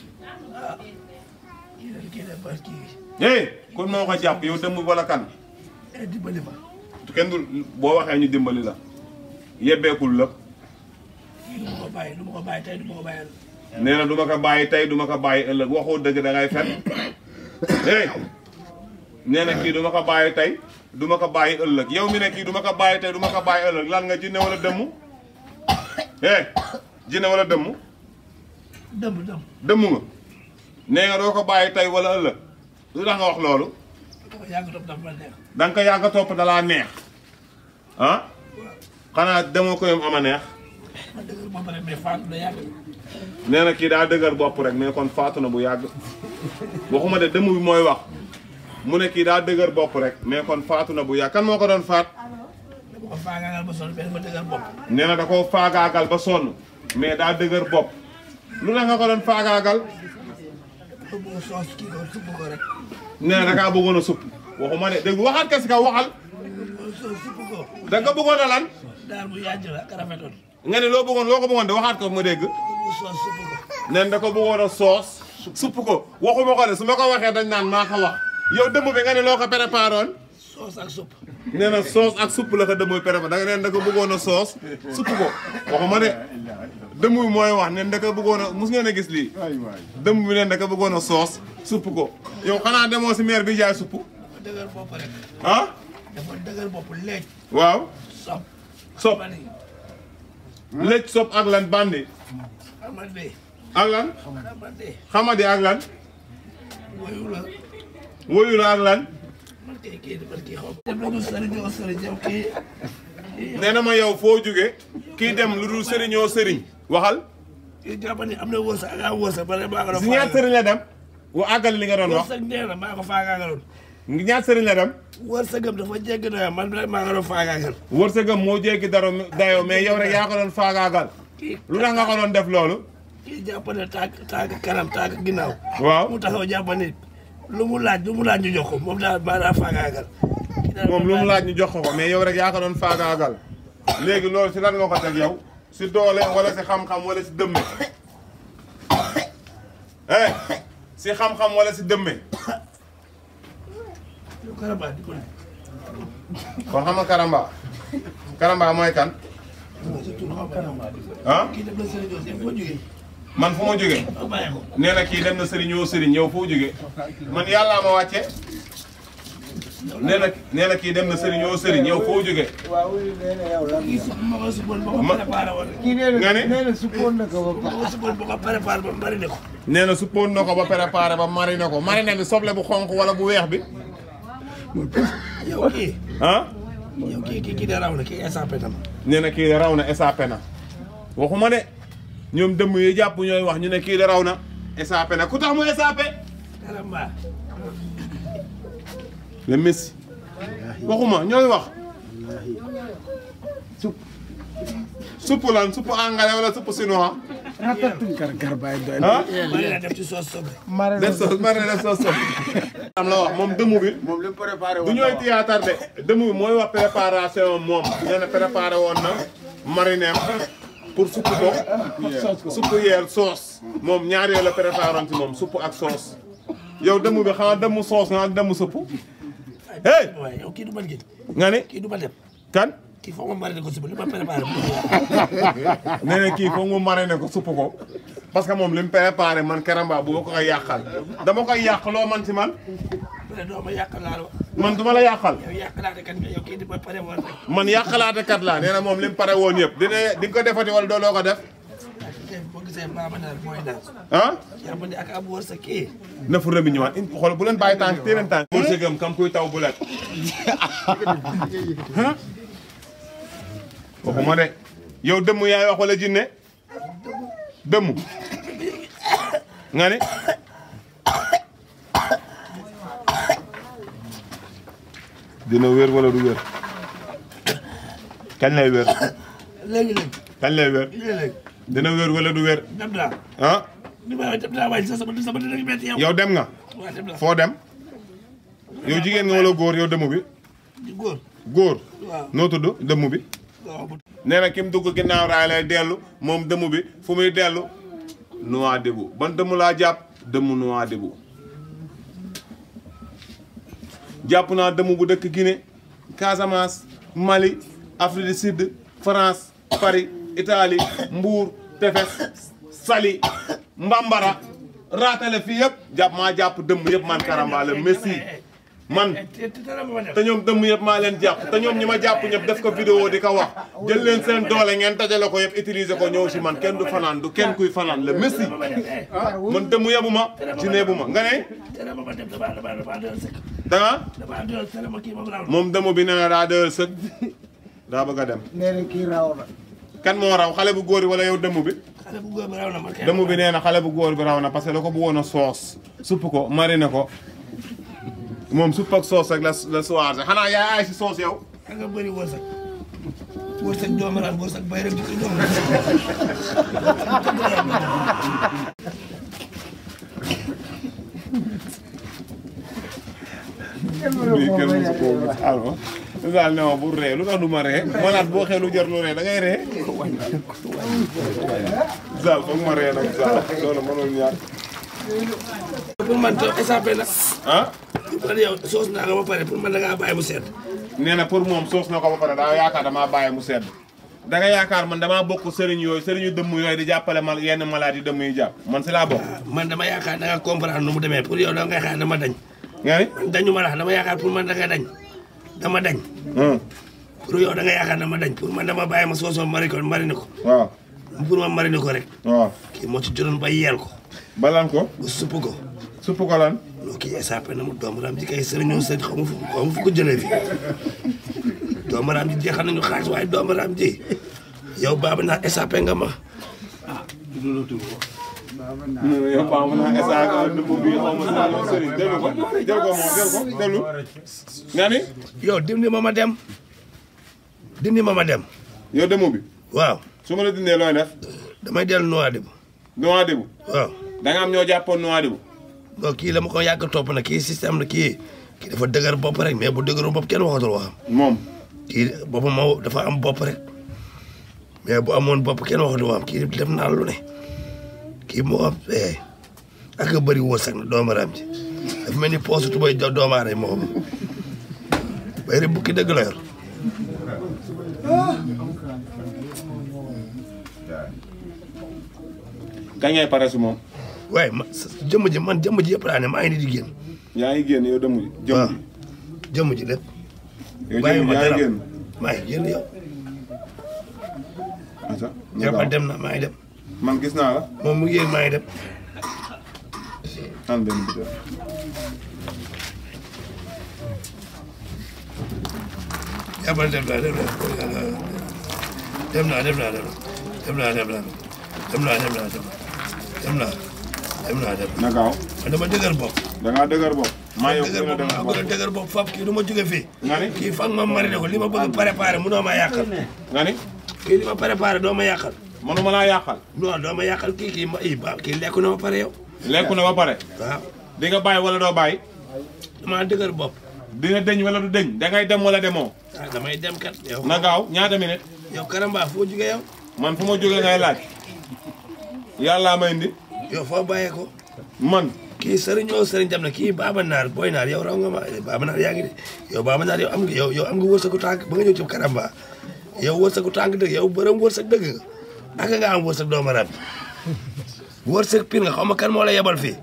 kii de kii de bas kii hey kon moo ko jàpp yow dëmm wala kan eh dimbali ma kenn du boo waxee ñu dimbali la yebbeekul la kii du ma ko bàyyi du ma ko bàyyi tey du ma ko bàyyi ëllëg. nee na du ma ko bàyyi tey du ma ko bàyyi ëllëg waxoo dëgg da ngay fen hey nee na kii du ma ko bàyyi tey du ma ko bàyyi ëllëg yow mi ne kii du ma ko bàyyi tey du ma ko bàyyi ëllëg lan nga jinne wala dëmm hey jinne wala dëmm dëmb dëmb. dëmm nga nee nga doo ko bàyyi tey wala ëllëg lu tax nga wax loolu dafa yàgg topp dafa ma neex. da nga ko yàgg a topp dalaa neex ah xanaa demoo ko yom ama neex ma dëgër moom rek mais faatu da yàgg. nee na kii daa dëgër bopp rek mais kon faatu na bu yàgg waxuma de dëmm bi mooy wax mu ne kii daa dëgër bopp rek mais kon faatu na bu yàgg kan moo ko doon faat dama ko faagaagal ba sonn mais dafa dëgër bopp. nee na da koo faagaagal ba sonn mais daa dëgër bopp lu tax nga ko doon faagaagal dafa bëgg soos kii ko supp ko rek. nee na da kaa bëggoon a supp waxuma de dégg waxaat ka si kaw waxal soos supp ko. da nga bëggoon a lan daal bu yàgg la ak rafetoon. nga ne loo bëggoon loo ko bëggoon de waxaat ko ma dégg bu soos supp ko. nen da ko bëggoon a soos supp ko waxuma ko de su ma ko waxee dañ naan maa ko wax yow dëmm bi nga ne loo ko préparé woon soos ak supp. nee na soos ak supp la ko dëmm bi préparé da nga neen da ko bëggoon a soos supp ko waxuma de dëmm bi mooy wax nen da ko bëggoon a mus ngeen a gis lii dëmm bi neen da ko bëggoon a soos supp ko yow xanaa demoo si maire bi jaay supp dafa dëgër bopp rek. ah dafa dëgër bopp leeg. waaw sopp. sopp bari. lëj sopp ak lan bandi xamante ak lan xamante xamadi ak lan woyu la. woyu la ak lan man kay kii man kii xaw ma. dem nañu sëriñ ñoo sëriñ yow kii. nee na ma yow foo jóge kii dem lu dul sëriñoo sëriñ waxal kii jàpp ni am na wërsëg ak am wërsëg ba ne maa ko doon si ñaar sëriñ la dem wa àggal li nga doon wax wërsëg nee na maa ko faagaagaloon. ñaar sëriñ la dem wërsëgam dafa jéggi doyoo man rek maa ko doon faagaagal. wërsëgam moo jéggi daro dayoo mais yow rek yaa ko doon faagaagal kii lu tax nga ko doon def loolu kii jàpp ne tànk tànk kanam tànk ginnaaw. waaw mu taxaw jàpp ni lu mu laaj lu mu laaj ñu jox ko moom daal maa daa faagaagal. kii daal moom lu mu laaj ñu jox ko ko mais yow rek yaa ko doon faagaagal léegi loolu si lan nga ko teg yow si doole wala si xam-xam wala si dëmme eh si xam-xam wala si dëmme yow Karamba di ko ne. kon xam nga karamba karamba mooy kan surtout xaw ma Karamba. ah kii dem na Serigne Diouf dem foo jógee. man fu ma jógee ma bàyyi ko. nee na kii dem na sëriñ yoo sëriñ yow foo jógee man yàllaa ma wàcce nee na nee na kii dem na sëriñ yoo sëriñ yow foo jógee kii su ma ko suppoon ba ko Ma- préparé woon rek. nga ni ma ko suppoon ba ko préparé ba marine ko. nee na suppoon na ko ba préparé ba mariner ko mariner bi soble bu xonq wala bu weex bi yow kii. ah yow kii kii kii de raw na kii SAP tam. nee na kii de raw na SAP na waxuma de ñoom dëmm yi jàpp ñooy wax ñu ne kii de raw na SAP na ku tax mu SAP Karamba. le Messi waxuma ñooy wax supp supp lan supp anglais wala supp chinois ah marine def ci soos soble. def sos mari def sos sos am la wax moom dëmm bi moom li mu préparé du ñooy théâtre de dëmm bi mooy wax préparation moom nee na préparé woon na marineem pour supp ko supp yeer soos moom ñaar yooyu la préparé woon ci moom supp ak soos yow dëmm bi xanaa dëmm soos nga ak dëmm supp hey waaye yow kii du man kii. nga ni kii du ma dem. kan kii foog ma marine ko suba li ma préparé. nee na kii foog mu mariner ko supp ko parce que moom li mu préparé man Karamba bu ma ko koy yàqal dama koy yàq loo man ci man bu dee doo ma yàq laa la wax. man duma la yàqal yow yàq laa de kan nga yow kii di ma pare woon rek. man yàqalaate kat laa nee na moom li mu pare woon yëpp dina di nga ko defati wala doo loo ko def tey boo gisee maama daal mooy daal. ah yaa ma ne ak am wërsëg kii. na fu rëbi ñëwaat in xool bu leen bàyyi tànk téye leen tànk wërsëgam kam kuy taw bu lekk waxuma de yow dëmm yaay wax wala jinne dëmm nga ni dina wér wala du wér kañ lay wér léegi léegi kañ lay wér léegi léegi dina wér wala du wér dem naa. ah li ma dem naa waaye sama sama dina ngi métti yow. yow dem nga waaw dem naa. foo dem yow jigéen nga wala góor yow dëmm bi di góor. góor waaw noo tudd dëmm bi waaw bu nee na ki mu dugg ginnaaw raay lay dellu moom dëmm bi fu muy dellu Nouadhibou ban dëmm laa jàpp dëmm Nouadhibou jàpp naa dëmm bu dëkk Guinée Casamance Mali Afrique du Sud France Paris Italie Mbour Tefes Saly Mbambara raatale fii yëpp jàpp maa jàpp dëmm yëpp man Karamba la Messi man te te dara ma def te ñoom dëmm yëpp maa leen jàpp te ñoom ñi ma jàpp ñëpp def ko vidéo di ko wax jël leen seen doole ngeen dajale ko yëpp utiliser ko ñëw si man kenn du fanaan du kenn kuy fanaan la Messi man dëmm yebu ma ci neebu ma nga ne tere ma ma dem dama dama dama doon sëkk danga dama doon tere ma kii ma raw moom dëmm bi nee na daa dël sëg daa bëgg a dem nee na kii raw na. kan moo raw xale bu góor bi wala yow dëmm bi xale bu góor bi raw na ma kenn dëmm bi nee na xale bu góor bi raw na parce que da ko bëggoon a soos supp ko mariner ko moom supp ak soos rek la la soirée xanaa yaay aay si soos yow da nga bëri wërsëg wërsëg doomu raam wërsëg bay rek ci doomu bii kenn mosu koo gis alma daal ne ma bu ree lu tax du ma ree malaat boo xee lu jar lu ree da ngay ree Zal foog ma ree nag Zal loolu mënul ñaar pour man to SAP la ah man yow soos naa nga ba pare pour man da ngaa bàyyi mu sedd nee na pour moom soos na ko ba pare daa yaakaar damaa bàyyi mu sedd da nga yaakaar man damaa bokk sëriñ yooyu sëriñu dëmm yooyu di jàppale mal yenn malade yi dëmm yi jàpp man si laa bokk man dama yaakaar da nga comprendre nu mu demee pour yow da ngay xaar dama dañ nga ni man dañu ma la dama yaakaar pour man da nga dañ dama dañ hum, pour yow da nga yaakaar dama dañ pour man dama bàyyi ma soosoo mari ko marine ko waaw pour ma marine ko rek waaw kii moo ci jotoon ba yeel ko balan ko ba supp ko supp ko lan loo kii SAP na mu doomu raam ji kay sëriñoo sëriñ xaw ma fu xaw ma fu ko jëlee fi doomu raam ji jeexal nañu xaalis waaye doomu raam ji yow baaba naa SAP nga ma yow paa mu naa esa dëmm bi xaw ma saa yow sëriñ jëlu ko jël ko moom jël ko jëlu nga ni yow dindi ma ma dem dindi ma ma dem yow dëmm bi waaw su ma la dindee looy def damay dellu Nouadhibou Nouadhibou waaw da nga am ñoo jàppoon Nouadhibou non kii la ma ko yàgg topp na kii système la kii kii dafa dëgër bopp rek mais bu dëgëru bopp kenn waxatul waxam moom kii boppam moo dafa am bopp rek mais bu amoon bopp kenn waxatul waxam kii def naa lu ne kii moo am eh ak a bëri wërsëg na doomaraam ji dafa mel ni poosu tubay do doomaare moo xam bay rek bukki dëgg la yor kañ ngay pare si moom waaye ma jëmm ji man jëmm ji yëpp laa ne maa ngi nii di génn yaa ngi génn yow dëmm ji jëmm waaw ji jëmm ji lépp yow bàyyi jëmm ma ji yaa ngi dara génn maa ngi génn yow asa jàppal dem na maa ngi dem man gis naa la moom mu ngi yéen maa ngi dem an dem bi def jàppal dem naa dem naa dem naa dem naa dem naa dem naa dem naa dem naa dem naa dem naa dem na gaaw man dama dëgër bopp da ngaa dëgër bopp maa yow dëgër gën a bopp maa dëgër gën a bopp dëgër bopp fab kii du ma jóge fii nga ni kii fang ma marine ko li ma bëgg préparé munoo ma yàqal nga ni kii li ma préparé doo ma yàqal manuma laa yàqal non doo ma yàqal kii kii ma i ba kii lekku na ma pare yow lekku na ba pare waaw di nga bàyyi wala doo bàyyi damaa dëgër bopp di nga dëñ wala du dëñ da ngay dem wala demoo ah damay dem kat yow na gaaw ñaata minute yow karamba foo jóge yow man fu ma jógee ngay laaj yàllaa may indi yow foo bàyyee ko man kii sëriñ oo sëriñ dem na kii baaba naar booy naar yow raw nga ma baaba naar yaa ngi de yow baaba naar yow am nga yow yow am nga wërsëgu tànk ba nga ñëw ci karamba yow wërsëgu tànk dëgg yow bërëm wërsëg dëgg nga aka nga am wërsëg doomu rab wërsëg pir nga xaw ma kan moo la yebal fii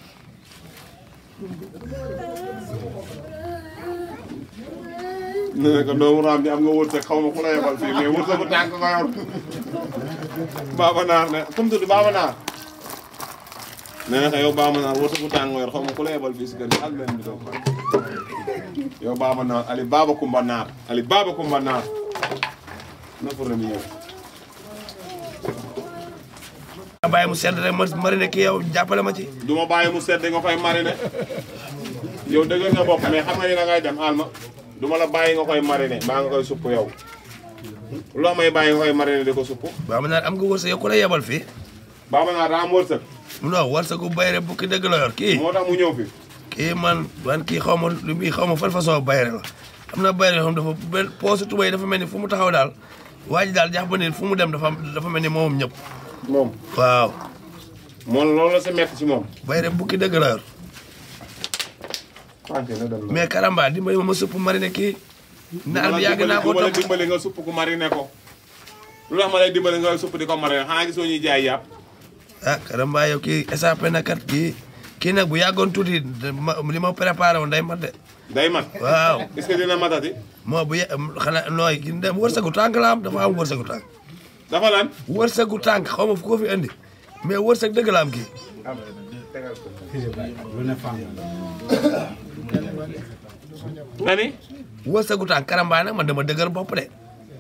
nee na ko doomu raam ji am nga wërsëg xaw ma ku la yebal fii mais wërsëgu tànk nga yor baaba naar ne comme tudd baaba naar nee na ko yow baaba naar wërsëgu tànk nga yor xaw ma ku la yebal fii si kër gi ak leen bi doon yow baaba naar ali baaba kumba naar ali baaba kumba naar na pour mi ñëw nga bàyyi mu sedd rek ma marine kii yow jàppale ma ci du ma bàyyi mu sedd nga koy mariner yow dëgg nga bopp mais xam nga ni da ngay dem alma du ma la bàyyi nga koy mariner mbaa nga koy supp yow loo may bàyyi nga koy mariner di ko supp baaba naar am nga wërsëg yow ku la yebal fii baaba naar daa am wërsëg non wërsëgu bayre bukki dëgg la yor kii moo tax mu ñëw fi kii man man kii xaw ma lu muy xaw ma fan façon bayre la am na bayre yoo xam dafa benn poosu tubay dafa mel ni fu mu taxaw daal waa ji daal jàpp ni fu mu dem dafa dafa mel ni moom ñëpp moom waaw moom loolu la sa metti ci moom bayre bukki dëgg la yor wante na dem na mais karamba dimbali ma ma supp marine kii naar bi yàgg naa ko du ma la topp dimbali nga supp ko mariner ko lu tax ma lay dimbali nga supp di ko mariner xanaa gisoo ñuy jaay yàpp ah karamba yow kii échappé na kat kii kii nag bu yàggoon tuuti de- ma- li ma préparé woon day mat de day mat waaw est-ce que dina matati moo bu ye xanaa nooy ki dem wërsëgu tànk la am dafa am wërsëgu tànk dafa lan wërsëgu tànk xaw ma fu ko fi indi mais wërsëg dëgg la am kii nga ni wërsëgu tànk karamba nag man dama dëgër bopp de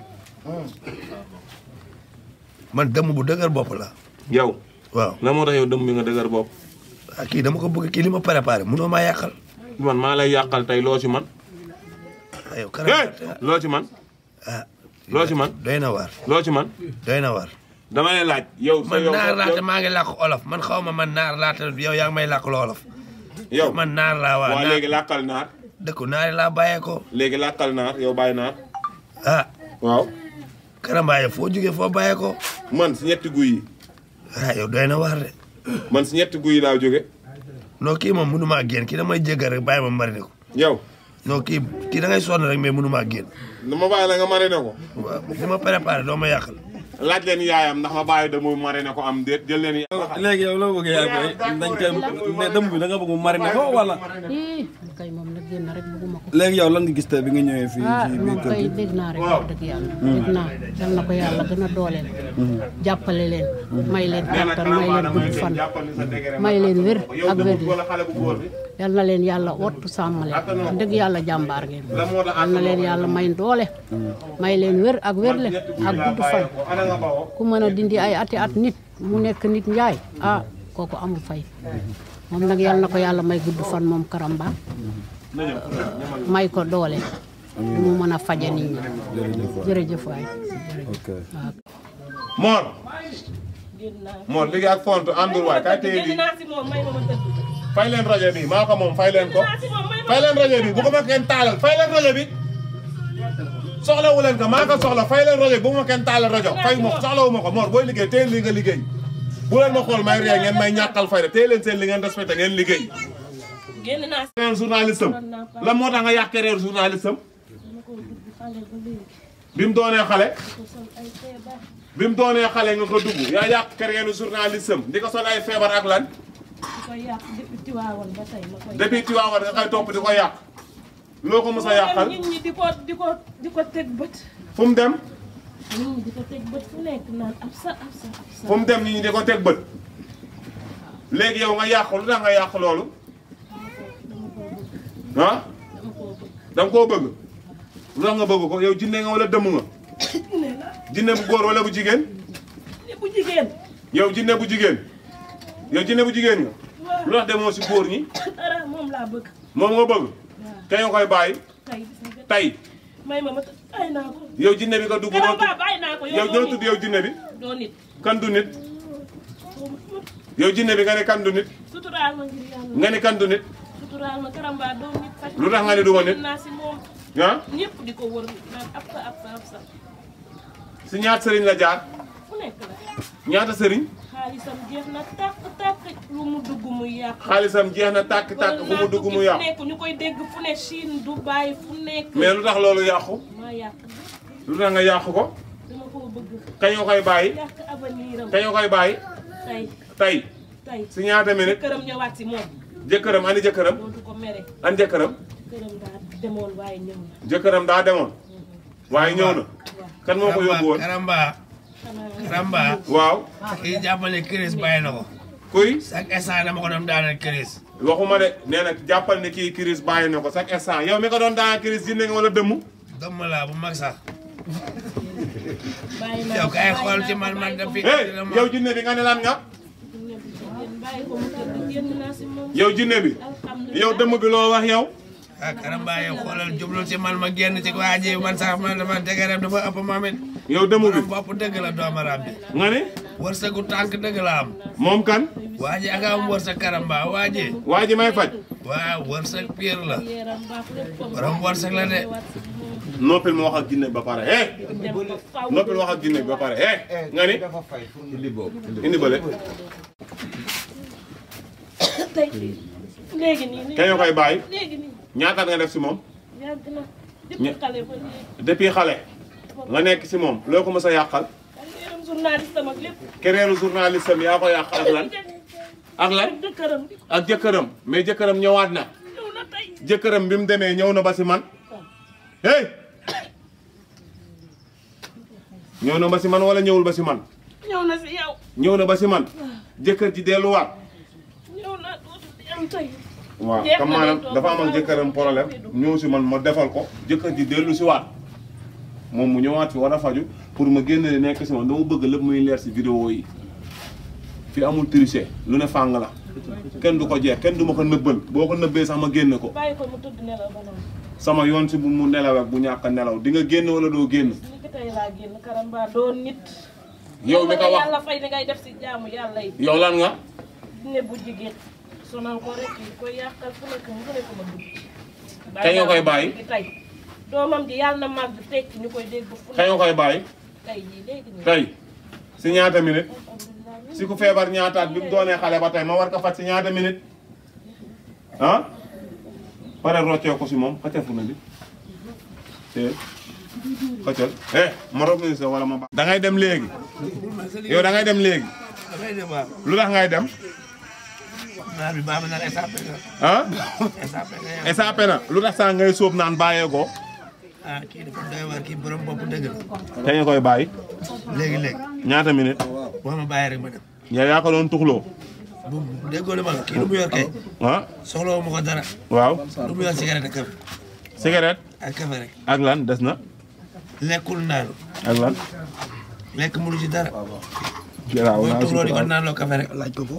man dëmm bu dëgër bopp la yow waaw la moo tax yow dëm bi nga dëgër bopp ah kii dama ko bëgg kii li ma préparé munoo maa yàqal man maa lay yàqal tey loo ci man ah yow hey karamba loo ci man ah loo ci man doy na waar loo ci man doy na waar dama lay laaj yow sa man yow naar laata yow- maa ngi làkk olof man xaw ma man naar laata yow yaa ngi may làkk lu olof yow man naar laa waa waa naar léegi làkkal naar dëkku naari laa bàyyee ko léegi làkkal naar yow bàyyi naar ah waaw karamba yow foo jógee foo bàyyee ko man si ñetti guy yi ah yow doy na waar de man si ñetti guy yi laa jóge non kii moom mënu maa génn kii damay jéggal rek bàyyi ma marine ko yow non kii kii da ngay sonn rek mais mënu maa génn dama bàyyi la nga mariner ko waaw li ma préparé doo ma yàqal laaj leen yaayam ndax ma bàyyi dama mariner ko am déet jël leen léegi yow loo bëgg yaay booy dañ koy ne dëmb bi da nga bëgg mu mariner ko wala ii kay moom nag génn rek bëgguma ko léegi yow lan nga gis tey bi nga ñëwee fii ah ci biir moom kër kay gi dégg naa rek wax dëgg yàlla dégg naa yal na ko yàlla gën a dooleel jàppale leen may leen kattan may leen gudd fan may leen wér ak wér wala xale bu góor bi yal na leen yàlla wattu sàmm leen wax dëgg yàlla jàmbaar ngeen yal na leen yàlla may doole may leen wér ak wérle ak gudd fan ana nga bawoo ku mën a dindi ay ati at nit mu nekk nit njaay ah kooku amul fay moom nag yal na ko yàlla may gudd fan moom karamba may ko doole lu mu mën a faje nit ñi jërëjëf waay ok waaw Mor Mor léegi ak font àndul waay kay téye bi fay leen rajo bi maa ko moom fay leen ko fay leen rajo bi bu ko ma kenn taalal fay leen rajo bi soxlawu leen ko maa ko soxla fay leen rajo bi bu ma kenn taalal rajo fay ma soxlawu ma ko Mor booy liggéey téye li nga liggéey bu leen ma xool may ree ngeen may ñàkkal fayda téye leen seen li ngeen respecté ngeen liggéey génn naa si reer journaliste am lan moo tax nga yàq reer journaliste am bi mu doonee xale bi mu doonee xale nga ko dugg yaa yàq kereenu journaliste am di ko sol ay feebar ak lan di ko yàq depuis Tiwaawan ba tey ma koy depuis Tiwaawan nga koy topp di ko yàq loo ko mos a yàqal nit ñi di ko di ko di ko teg bët fu mu dem nit ñi di ko teg bët fu nekk naan ab sa ab sa ab sa fu mu dem nit ñi di ko teg bët léegi yow nga yàq lu tax nga yàq loolu ah da nga koo bëgg lu tax nga bëgg ko yow jinne nga wala dëmm nga jinne bu góor wala bu jigéen ne bu jigéen yow jinne bu jigéen yow jinne bu jigéen nga lu tax demoo si góor ñi dara moom laa bëgg moom nga bëgg te nga koy bàyyi tey gis nga tey may ma ma ay naa ko yow jinne bi nga dugg noo Karamba tudd bàyyi naa ko yow ñoo tudd yow jinne bi doo nit kan du nit yow jinne bi nga ne kan du nit suturaal ma ngir yàlla nga ne kan du nit suturaal ma Karamba doo nit faj Lu tax nga ne du ma nit? naa si moom ah ñëpp di ko wër naan ab sa ab sa ab sa si ñaata sëriñ la jaar fu nekk la ñaata sëriñ xaalisam jeex na tàkk tàkk lu mu dugg muy yàq xaalisam jeex na tàkk tàkk fu mu dugg mu fu yàqu nekk ñu koy dégg fu ne Chine Dubaï fu nekk mais lu tax loolu yàqu maa yàq lu tax nga yàqu ko dama koo bëgg kañ nga koy bàyyi yàq avenir am kañ nga koy bàyyi tey tey tey si ñaata minute këram ñëwaat si moom jëkkëram ani jëkkëram dootu ko mere an jëkkëram këram daa demoon waaye ñëw na jëkkëram daa demoon waaye ñëw na kan moo ko yóbbu woon karamba karamba waaw kii jàppale Chris bàyyi na ko kuy chaque instant dama ko doon daaneel Chris waxuma de nee na jàppal ne kii Chris bàyyi na ko chaque instant yow mi ko doon daan Chris jinne nga wala dëmm dëmm laa bu mag sax bàyyi naa yow ko, kay bàyyi xool naa ci ko, man man bàyyi da ko. fi hey yow jinne bi nga ne lan nga bàyyi ko mu tëdd génn naa si moom yow jinne bi alhamdulilah yow dëmm bi loo wax yow ah karamba yow xoolal jublul ci man ma génn ci waa ji man sax man dafa dëgëram dafa ëpp ma mit yow dëmm bi borom bopp dëgg la doomaraam bi nga ne wërsëgu tànk dëgg la am moom kan waa ji ak am wërsëg karamba waa ji waa ji may faj waaw wërsëg pire la yaram baax lépp comme borom wërsëg la de noppil ma wax ak jinne bi ba pare eh dem ba faw noppil wax ak jinne bi ba pare eh nga ni indi bële tey léegi nii kañ nga koy bàyyi léegi nii ñaata nga def si moom yàgg na depuis xale ba léegi depuis xale nga nekk si moom loo ko mës a yàqal yaram journaliste am ak lépp kereeru journaliste am yaa ko yàq ak lan ak lan jëkkëram ak jëkkëram mais jëkkëram ñëwaat na ñëw na tey jëkkëram bi mu demee ñëw na ba si man hey ñëw na ba si man wala ñëwul ba si man ñëw na si yow ñëw na ba si man jëkkër ji delluwaat ñëw na dootu am tey waaw Jeex na comme maanaam day toog. dafa am ak jëkkëram problème ñëw si man ma defal ko jëkkër ji dellu si waat moom mu ñëwaat fi war a faju pour ma génne nekk si man dama bëgg lépp muy leer si vidéo yi fi amul tricher lu ne fàng la kenn du ko jeex kenn du ma ko nëbbal boo ko nëbbee sax ma génne ko bàyyi ko mu tëdd nelaw ba noonu sama yoon si bu mu nelaw ak bu ñàkk a nelaw di nga génn wala doo génn li ko tey laa génn karamba doon nit yow mi ko wax yàlla fay ni ngay def si jaamu yàlla yi yow lan nga ne bu jigéen sonal ko rek yi koy yàqal fu nekk mu ne ko ma dugg Kañ nga koy bàyyi? tey doomam ji yàlla na màgg tekki ñu koy dégg fu kañ nga koy bàyyi tey jii léegi nii tey si ñaata minute si ku feebar ñaataat bi mu doonee xale ba tey ma war ko faj si ñaata minute ah pare roccee ko si moom xëccal fu na bi te xëccal eh ma rob ni sa wala ma ba da ngay dem léegi yow da ngay dem léegi damay dem waaw. lu tax ngay dem naar bi baax na naan SAP nga. ah SAP nga yow. SAP na lu tax saa ngay sóob naan bàyyeekoo ah kii dafa doy waar kii borom bopp dëgg la. kañ nga koy bàyyi léegi léegi. ñaata minute boo ma bàyyi rek ma dem. yow yaa ko doon tuxloo bu bu déggoo li ma la kii lu mu yor kay. ah soxla wu ma ko dara. waaw lu mu yor cigarette ak café. cigarette ak café rek. ak lan des na lekkul naanu. ak lan lekk mënu ci dara. garaaw booy naa tuxloo di ko suturaal naan loo café rek. laaj ko ko.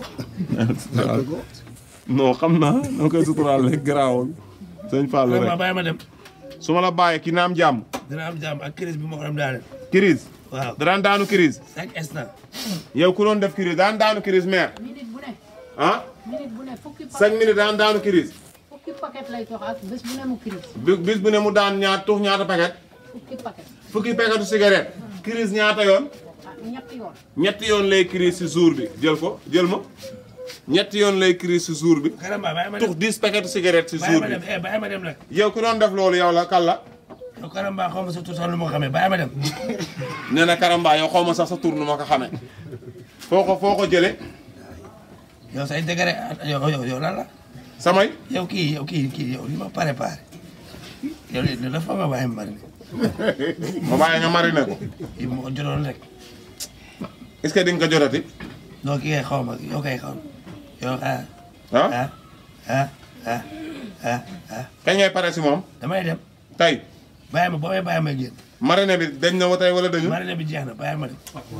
non xam naa noo koy suturaal rek garaawul sëñ Fallou vraiment rek bàyyi ma dem. su ma la bàyyee ki naam jàmm dina am jàmm ak crise bi ma ko doon daane. crise waaw daan daanu crise chaque instant. yow ku doon def crise daan daanu crise maire minute bu ne ah minute bu ne fukki cinq paquet minutes daan daanu crise fukki paquet lay jox ak bés bu ne mu crise bi bis bu ne mu daan ñaar tux ñaata paquet fukki paquet fukki paquetu cigarette crise ñaata yoon ah ñetti yoon ñetti yoon lay crise si jour bi jël ko jël ma ñetti yoon lay crise si jour bi Karamba bàyyi ma tux dem. dix paquetu cigarette si bàyyi jour ma bi dem eh bàyyi ma dem nag. yow ku doon def loolu yow la kan la yow Karamba xaw ma sa tur sax lu ma ko xamee bàyyi ma dem. nee na Karamba yow xaw ma sax sa tur nu ma ko xamee foo ko foo ko jëlee yow say degré yow yow yow lan la. samay yow kii yow kii kii yow li ma préparé. yow li dafa nga bàyyi ma marine. ma bàyyi nga mariner ko kii bu ma ko jotoon rek. est-ce que di nga ko jotati non kii kay xaw ma yow kay xaw ma. yow ah. ah ah ah ah ah ah. kañ ngay pare si moom damay dem. tey bàyyi ma boo may bàyyi ma génn. mariner bi dañ na wa tey wala dañu marine bi jeex na bàyyi ma dem.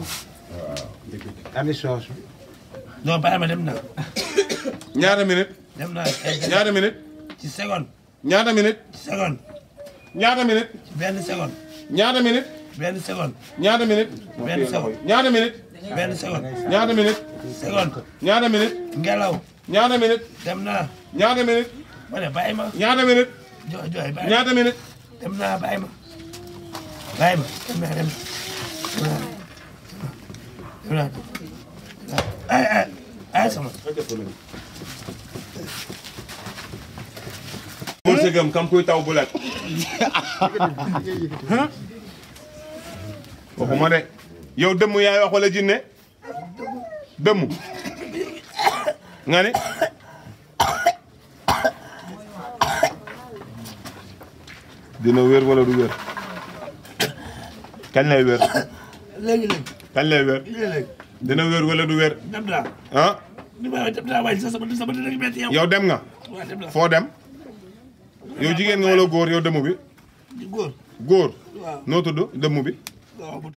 Ami soos. non bàyyi ma dem na. ñaata minute dem naa ñaata minute ci seconde. ñaata minute ci seconde. ñaata minute ci benn seconde. ñaata minute benn seconde. ñaata minute benn seconde. ñaata minute benn seconde. ñaata minute seconde. ñaata minute ngelaw. ñaata minute dem naa. ñaata minute ma ne bàyyi ma. ñaata minute jo jooy bàyyi ma. ñaata minute dem naa bàyyi ma. bàyyi ma dem naa dem naa dem naa ay ay ay sama. bul si gëm kam kuy taw bu lekk waxuma de yow dëmm yaay wax wala jinne dëmm nga ne dina wér wala du wér kañ lay wér léegi léegi kañ lay wér léegi léegi dina wér wala du wér dem naa. ah ni ma dem naa waaye sama sama dina metti yow. yow dem nga waaw dem naa. foo dem yow jigéen nga wala góor yow dëmm bi di góor. góor waaw noo tudd dëmm bi waaw